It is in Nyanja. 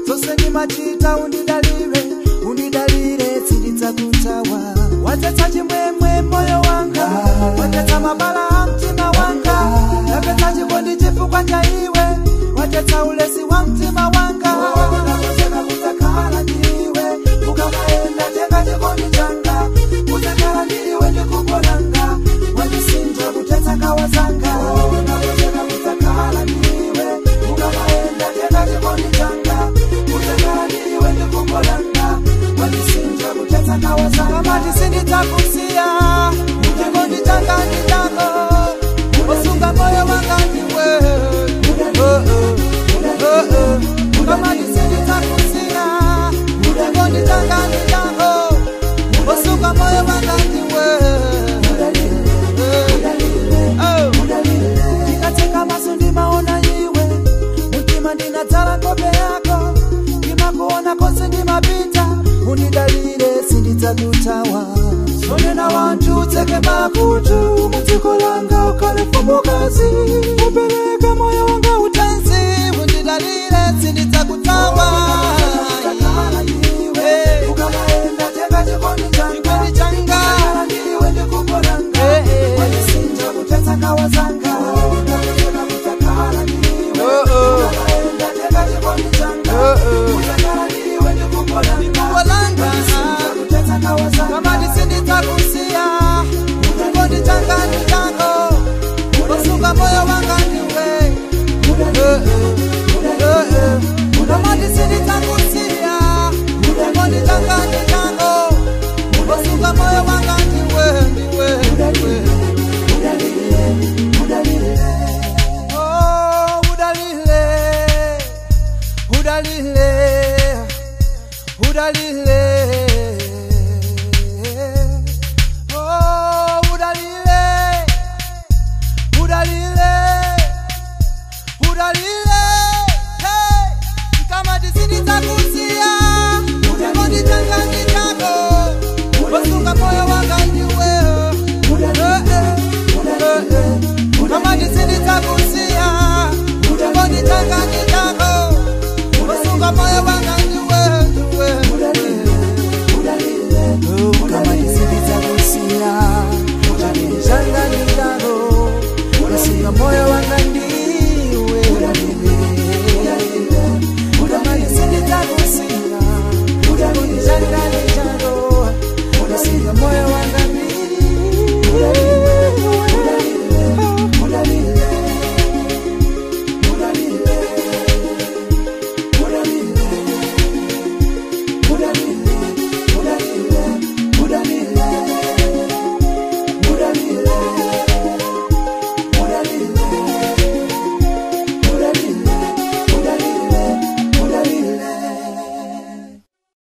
zose ndimachita undidalire undidalire sindidzakutawa watetsa chimwemwe moyo wanga watetsa mabala a mtima wanga yapetsa chikondi chifukwa cha iwe watetsa ulesi wa mtima wanga nakoseka kudzakhala ndiwe ukamaenda tenga chikondi changa kudzakhala ndiwe ndikubolanga wandisinja kutetsa kawa zanga nakoseka kudzakhala ndiwe ukamaenda tenga chikondi changa kudzakhala ndiwe ndikubolanga wandisinja kutetsa kawa zanga mati sindidzakusiya chikondi changa ndi chako usunga moyo wanga ndiwe Oh, oh, oh, oh. kamati sindidzakusiya chikondi changa ndi chako usunga moyo wanga ndiwe Oh. ndikatseka maso ndimaona iwe mtima ndinadzala nkhope yako ndimakuona konse ndimapita undidalire sindidzakutawa sonena wanthu utseke makutu mudziko langa ukhale mfumukazi upereke moyo wanga utanzi undidalire sindidzakutawa Eh. Chikondi changa Eh, eh. Oh, oh. Oh, oh. Ndikubolanga. Kamati sindidzakusiya chikondi changa ndi chako usunga moyo wanga ndiwe Eh, eh. Eh, eh. kamati sindidzakusiya chikondi changa ndi chako usunga moyo wanga ndiwe ndiwe ndiwe Oh, udalile udalile udalile